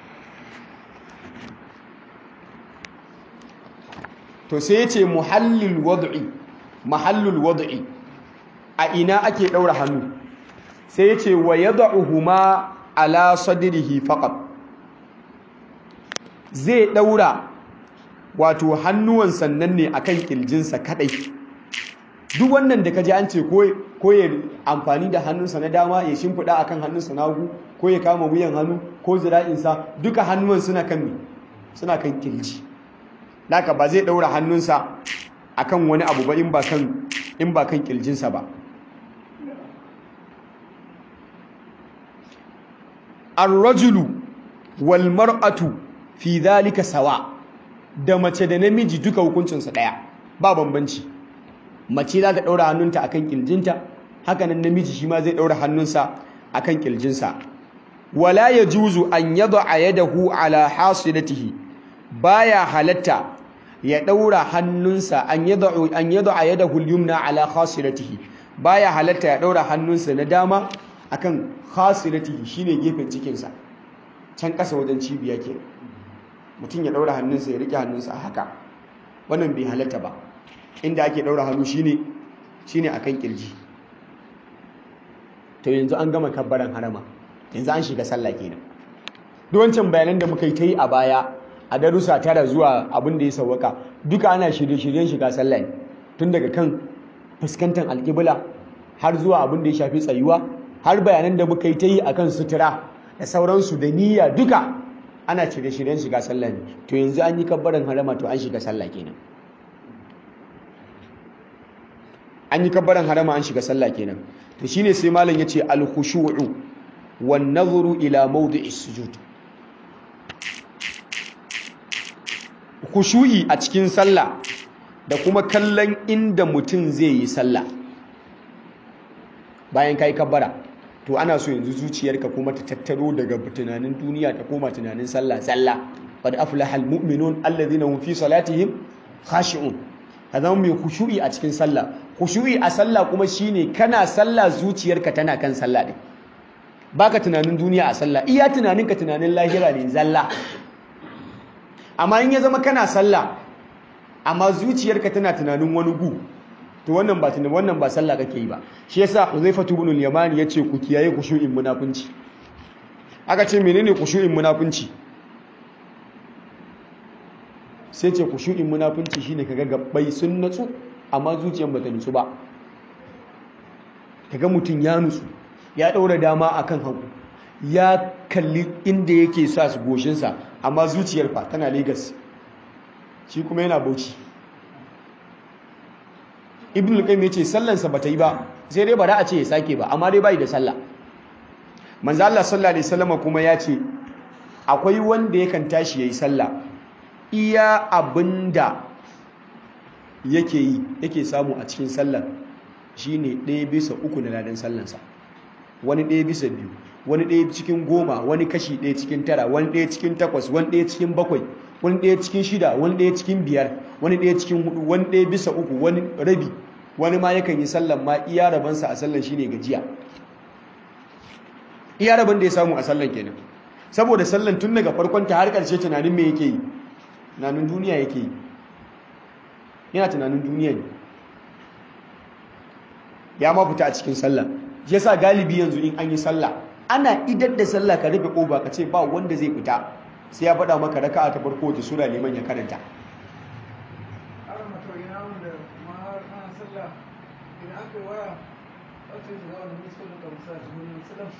to sai ya ce muhallil wad'i mahallul wad'i a ina ake daura hannu sai ya ce wa yad'uhuma ala sadrihi faqat zai daura wato hannuwan sannan ne akan kirjinsa kadai duk wannan da kaji an ce ko ya amfani da hannunsa na dama ya shimfiɗa akan hannunsa na hagu ko ya kama wuyan hannu ko zira'insa duka hannuwan suna kan me suna kan kirji naka ba zai daura hannunsa akan wani abu ba in ba kan in ba kan kirjinsa ba ar-rajulu wal mar'atu fi dhalika sawa da mace da namiji duka hukuncinsa daya ba bambanci mace za ta daura hannunta akan kirjinta haka nan namiji shi ma zai daura hannunsa akan kirjinsa wala yajuzu an yad'a yadahu ala hasilatihi baya halatta ya daura hannunsa an yad'u an yad'a yadahu al-yumna ala khasilatihi baya halatta ya daura hannunsa na dama akan khasilatihi shine gefen cikinsa can kasa wajen cibiya ke mutum ya daura hannunsa ya rike hannunsa haka wannan bai halatta ba inda ake daura hannu shine shine akan kirji to yanzu an gama kabbaran harama yanzu an shiga sallah kenan duk wancan bayanan da muka yi ta yi a baya a darussa tara zuwa abin da ya sauwaka duka ana shirye-shiryen shiga sallah ne tun daga kan fuskantar alƙibla har zuwa abin da ya shafi tsayuwa har bayanan da muka yi ta yi akan sutura da sauransu da niyya duka ana shirye-shiryen shiga sallah ne to yanzu an yi kabbaran harama to an shiga sallah kenan an yi kabbaran harama an shiga sallah kenan to shine sai malam yace al-khushu'u wan nadhru ila mawdi'is sujud khushu'i a cikin sallah da kuma kallon inda mutum zai yi sallah bayan kai kabbara to ana so yanzu zuciyarka kuma ta tattaro daga tunanin duniya ta koma tunanin sallah sallah qad aflaha al-mu'minun alladhina hum fi salatihim khashi'un ka zama mai khushu'i a cikin sallah khushu'i a sallah kuma shine kana sallah zuciyarka tana kan sallah din baka tunanin duniya a sallah iya tunaninka tunanin lahira ne zalla amma in ya zama kana sallah amma zuciyarka tana tunanin wani gu to wannan ba tunanin wannan ba sallah kake yi ba shi yasa Huzaifatu ibn al-Yamani yace ku kiyaye khushu'in munafunci aka ce menene khushu'in munafunci sai ce kushu'in munafunci shine kaga gabbai sun natsu amma zuciyar bata nutsu ba kaga mutum ya nutsu ya daura dama akan hagu ya kalli inda yake sa su goshinsa amma zuciyar fa tana Lagos shi kuma yana Bauchi Ibn al-Qayyim yace sallansa bata yi ba sai dai ba da a ce ya sake ba amma dai bai da sallah manzo Allah sallallahu alaihi wasallam kuma ya ce akwai wanda yakan tashi yayi sallah iya abinda yake yi yake samu a cikin sallar shine ɗaya bisa uku na ladan sallansa wani ɗaya bisa biyu wani ɗaya cikin goma wani kashi ɗaya cikin tara wani ɗaya cikin takwas wani ɗaya cikin bakwai wani ɗaya cikin shida wani ɗaya cikin biyar wani ɗaya cikin hudu wani ɗaya bisa uku wani rabi wani ma yakan yi sallan ma iya rabansa a sallan shine gajiya iya rabin da ya samu a sallan kenan saboda sallan tun daga farkon ta har ƙarshe tunanin me yake yi tunanin duniya yake yi yana tunanin duniya ne ya ma fita a cikin sallah shi yasa galibi yanzu in an yi sallah ana idar da sallah ka rufe ƙoba ka ce ba wanda zai fita sai ya faɗa maka raka'a ta farko da sura liman ya karanta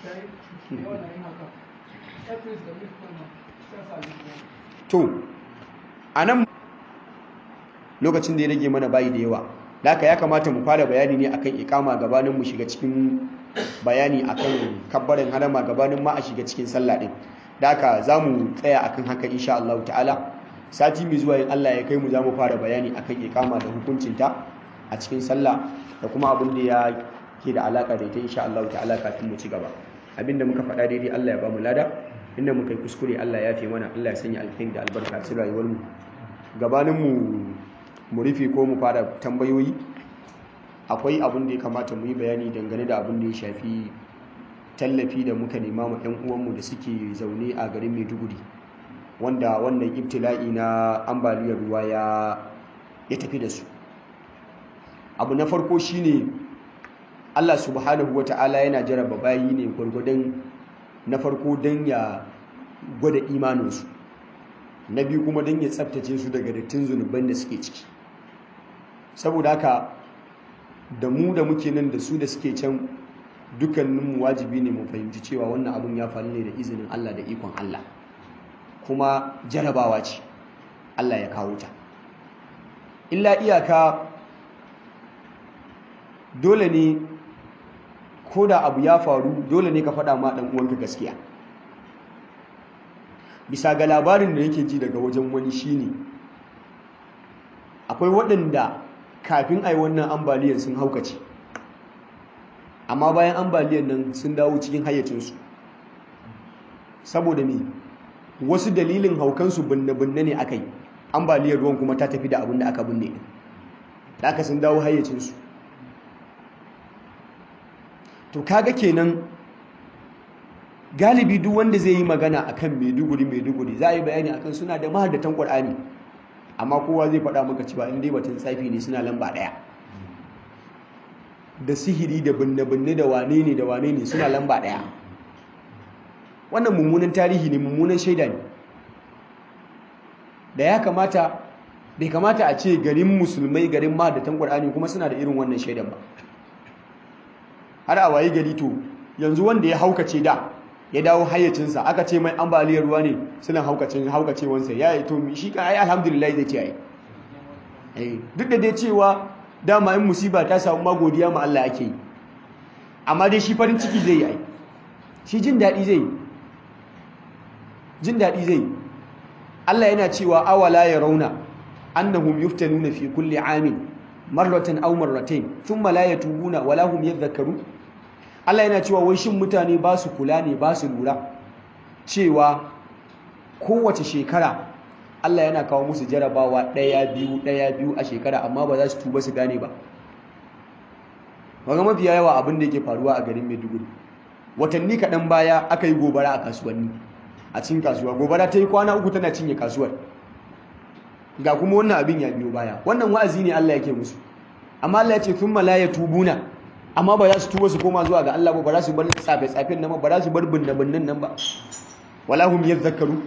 to a nan lokacin da ya rage mana bayi da yawa da haka ya kamata mu fara bayani ne akan ikama gabanin mu shiga cikin bayani akan kabbarin harama gabanin ma a shiga cikin sallah din da haka za mu tsaya akan haka insha Allah ta'ala sati mai zuwa in Allah ya kai mu za mu fara bayani akan ikama da hukuncinta a cikin sallah da kuma abin da ya ke da alaka da ita insha Allah ta'ala kafin mu ci gaba abinda muka faɗa daidai Allah ya ba mu lada inda muka yi kuskure Allah ya fi mana Allah ya sanya alkhairi da albarka cikin rayuwar mu gabanin mu mu rufe ko mu fara tambayoyi akwai abin da ya kamata mu yi bayani dangane da abin da ya shafi tallafi da muka nema ma 'yan uwanmu da suke zaune a garin Maiduguri wanda wannan ibtila'i na ambaliyar ruwa ya ya tafi da su abu na farko shine Allah subhanahu wata'ala yana jaraba bayi ne gwargwadon na farko don ya gwada imaninsu na biyu kuma don ya tsabtace su daga dattin zunuban da suke ciki saboda haka da mu da muke nan da su da suke can dukkaninmu wajibi ne mu fahimci cewa wannan abun ya faru ne da izinin Allah da ikon Allah kuma jarabawa ce Allah ya kawo ta illa iyaka dole ne ko da abu ya faru dole ne ka faɗa ma ɗan uwanka gaskiya bisa ga labarin da yake ji daga wajen wani shine akwai waɗanda kafin a yi wannan ambaliyar sun haukace amma bayan ambaliyar nan sun dawo cikin hayyacinsu saboda me wasu dalilin haukansu binne-binne ne aka yi ambaliyar ruwan kuma ta tafi da abin da aka binne da aka sun dawo hayyacinsu to kaga kenan galibi duk wanda zai yi magana akan maiduguri maiduguri za a yi bayani akan suna da mahadatan ƙwar'ani amma kowa zai faɗa maka cewa in dai batun tsafi ne suna lamba ɗaya da sihiri da binne-binne da wane ne da wane ne suna lamba ɗaya wannan mummunan tarihi ne mummunan shaida ne da ya kamata bai kamata a ce garin musulmai garin mahadatan ƙwar'ani kuma suna da irin wannan shaidan ba har a waye gari to yanzu wanda ya haukace da ya dawo hayyacinsa aka ce mai ambaliyar ruwa ne suna haukacin haukacewansa ya yi to shi ka ai alhamdulillah zai ce ai duk da dai cewa dama in musiba ta samu magodiya ma Allah ake yi amma dai shi farin ciki zai yi ai shi jin daɗi zai jin daɗi zai Allah yana cewa awala ya rauna annahum yuftanuna fi kulli amin marratan aw marratayn thumma la yatubuna wala hum yadhakkarun Allah yana cewa wai shin mutane ba su kula ne ba su lura cewa kowace shekara Allah yana kawo musu jarabawa ɗaya biyu ɗaya biyu a shekara amma ba za su tuba su gane ba Waga mafiya yawa abin da yake faruwa a garin Maiduguri watanni kaɗan baya aka yi gobara a kasuwanni a cikin kasuwa gobara ta yi kwana uku tana cinye kasuwar ga kuma wannan abin ya biyo baya wannan wa'azi ne Allah yake musu amma Allah ya ce thumma la yatubuna amma ba za su tuba su koma zuwa ga Allah ba ba za su bar tsafe-tsafen nan ba za su bar binne-binnen nan ba wala hum yadhakkaru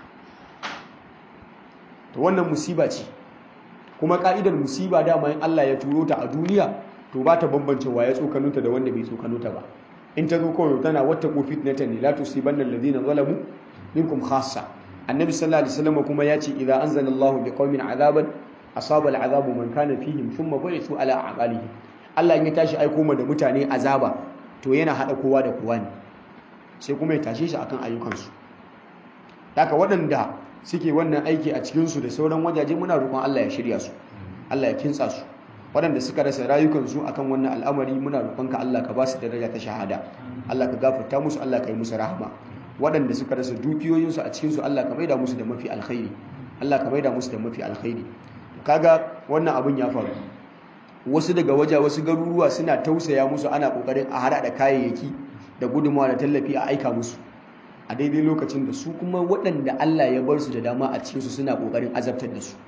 to wannan musiba ce kuma ka'idar musiba dama in Allah ya turo ta a duniya to ba ta bambance waye tsokano ta da wanda bai tsokano ta ba in ta zo kawai tana wata ko fitnatan ne la tusibanna alladhina zalamu minkum khassa annabi sallallahu alaihi wasallam kuma ya ce idza anzalallahu biqaumin azaban asaba al'azabu man kana fihim thumma bu'ithu ala a'malihim Allah in ya tashi aiko mu da mutane azaba to yana hada kowa da kowa ne sai kuma ya tashe shi akan ayyukansu haka waɗanda suke wannan aiki a cikin su da sauran wajaje muna roƙon Allah ya shirya su Allah ya kintsa su waɗanda suka rasa rayukansu akan wannan al'amari muna roƙonka Allah ka ba su daraja ta shahada Allah ka gafarta musu Allah ka yi musu rahama waɗanda suka rasa dukiyoyinsu a cikin su Allah ka maida musu da mafi alkhairi Allah ka maida musu da mafi alkhairi kaga wannan abun ya faru wasu daga waje wasu garuruwa suna tausaya musu ana kokarin a hada da kayayyaki da gudunmawa da tallafi a aika musu a daidai lokacin da su kuma waɗanda Allah ya bar su da dama a cikinsu suna kokarin azabtar da su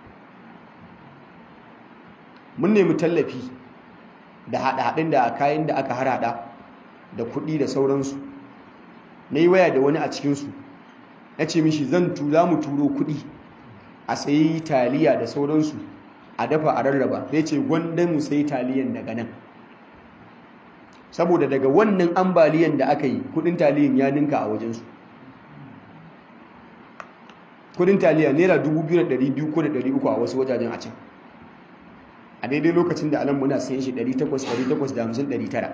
mun nemi tallafi da haɗe-haɗen da kayan da aka harhaɗa da kuɗi da sauransu na yi waya da wani a cikinsu na ce mishi zan tura mu turo kuɗi a sayi taliya da sauransu a dafa a rarraba zai ce gwanda mu sai taliyan daga nan saboda daga wannan ambaliyan da aka yi kudin taliyan ya ninka a wajensu kudin taliya naira 2,200 ko da 300 a wasu wajajen a can a daidai lokacin da alam muna sayan shi 800 850 900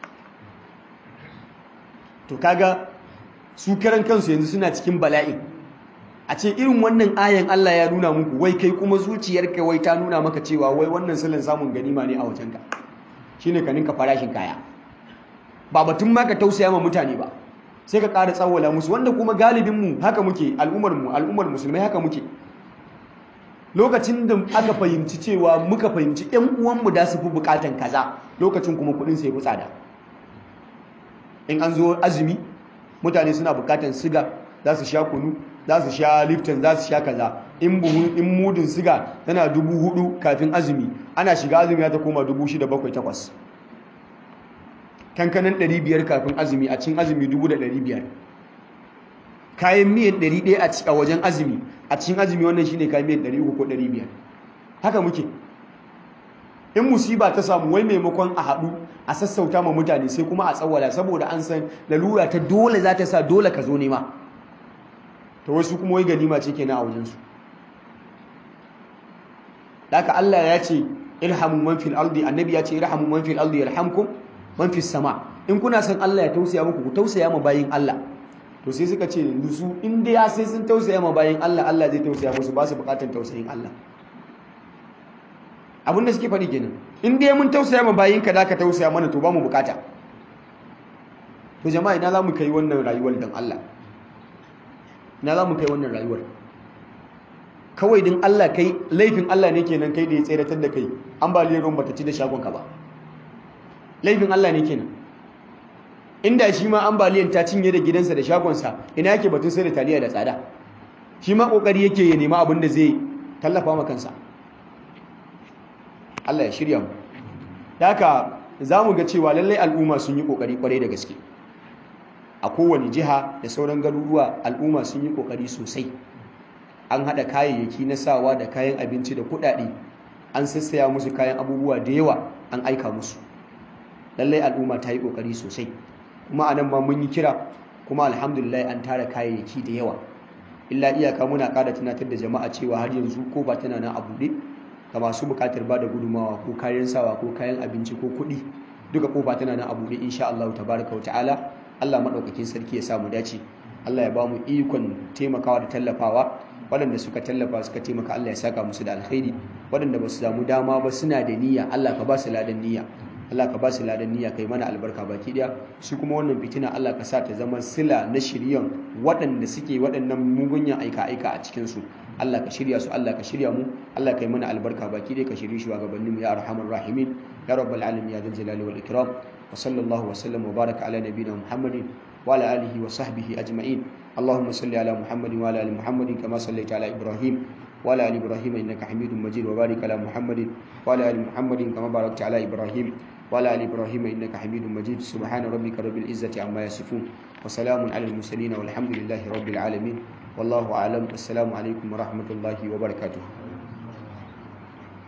to kaga su karan kansu yanzu suna cikin bala'in a ce irin wannan ayan Allah ya nuna muku wai kai kuma zuciyarka wai ta nuna maka cewa wai wannan silin samun ganima ne a wajenka shine ka ninka farashin kaya ba batun ma ka tausaya ma mutane ba sai ka ƙara tsawwala musu wanda kuma galibinmu haka muke al'ummarmu al'ummar musulmai haka muke lokacin da aka fahimci cewa muka fahimci ƴan uwanmu da su fi buƙatan kaza lokacin kuma kuɗin sai fi tsada in an zo azumi mutane suna buƙatan siga za su sha kunu za su sha lifton za su sha kaza in buhun in mudin siga tana dubu hudu kafin azumi ana shiga azumi ya ta koma dubu shida bakwai takwas kankanin 500 kafin azumi a cin azumi 1500 kayan miyan 100 a wajen azumi a cin azumi wannan shine kayan miyan 300 ko 500 haka muke in musiba ta samu wai maimakon a haɗu a sassauta ma mutane sai kuma a tsawala saboda an san lalura ta dole za ta sa dole ka zo nema ta wasu kuma wai ganima ce kenan a wajensu haka Allah ya ce irhamu man fil ardi annabi ya ce irhamu man fil ardi yarhamkum man fi sama in kuna son Allah ya tausaya muku ku tausaya ma bayin Allah to sai suka ce yanzu su in dai ya sai sun tausaya ma bayin Allah Allah zai tausaya musu ba su bukatar tausayin Allah abin da suke faɗi kenan in dai mun tausaya ma bayin ka da ka tausaya mana to ba mu bukata to jama'a ina za mu kai wannan rayuwar dan Allah ina za mu kai wannan rayuwar kawai din Allah kai laifin Allah ne kenan kai da ya tseratar da kai ambaliyar ruwan bata ci da shagon ka ba laifin Allah ne kenan inda shi ma ambaliyan ta cinye da gidansa da shagonsa ina yake batun sai da taliya da tsada shi ma kokari yake ya nema abin da zai tallafa ma kansa Allah ya shirya mu haka zamu ga cewa lallai al'umma sun yi kokari kwarai da gaske a kowane jiha da sauran garuruwa al'umma sun yi kokari sosai an hada kayayyaki na sawa da kayan abinci da kuɗaɗe an sassaya musu kayan abubuwa da yawa an aika musu lallai al'umma ta yi kokari sosai kuma anan ma mun yi kira kuma alhamdulillah an tara kayayyaki da yawa illa iyaka muna ƙara tunatar da jama'a cewa har yanzu ko ba tana nan a buɗe ga masu buƙatar ba da gudumawa ko kayan sawa ko kayan abinci ko kuɗi duka kofa tana nan a buɗe insha Allah tabaraka wa ta'ala Allah madaukakin sarki ya samu dace Allah ya ba mu ikon taimakawa da tallafawa waɗanda suka tallafa suka taimaka Allah ya saka musu da alkhairi waɗanda ba su samu dama ba suna da niyya Allah ka ba su ladan niyya Allah ka ba su ladan niyya kai mana albarka baki daya su kuma wannan fitina Allah ka sa ta zama sila na shiryan waɗanda suke waɗannan mugunyan aika aika a cikin su Allah ka shirya su Allah ka shirya mu Allah kai mana albarka baki daya ka shirye shi wa gabanin mu ya arhamar rahimin ya rabbal alamin ya dal jalali wal ikram wa sallallahu wa sallam wa baraka ala nabiyyina muhammadin wa ala alihi wa sahbihi ajma'in اللهم صل على محمد وعلى ال محمد كما صليت على ابراهيم وعلى ال ابراهيم انك حميد مجيد وبارك على محمد وعلى ال محمد كما باركت على ابراهيم وعلى ال ابراهيم انك حميد مجيد سبحان ربك رب العزه عما يصفون وسلام على المرسلين والحمد لله رب العالمين والله اعلم السلام عليكم ورحمه الله وبركاته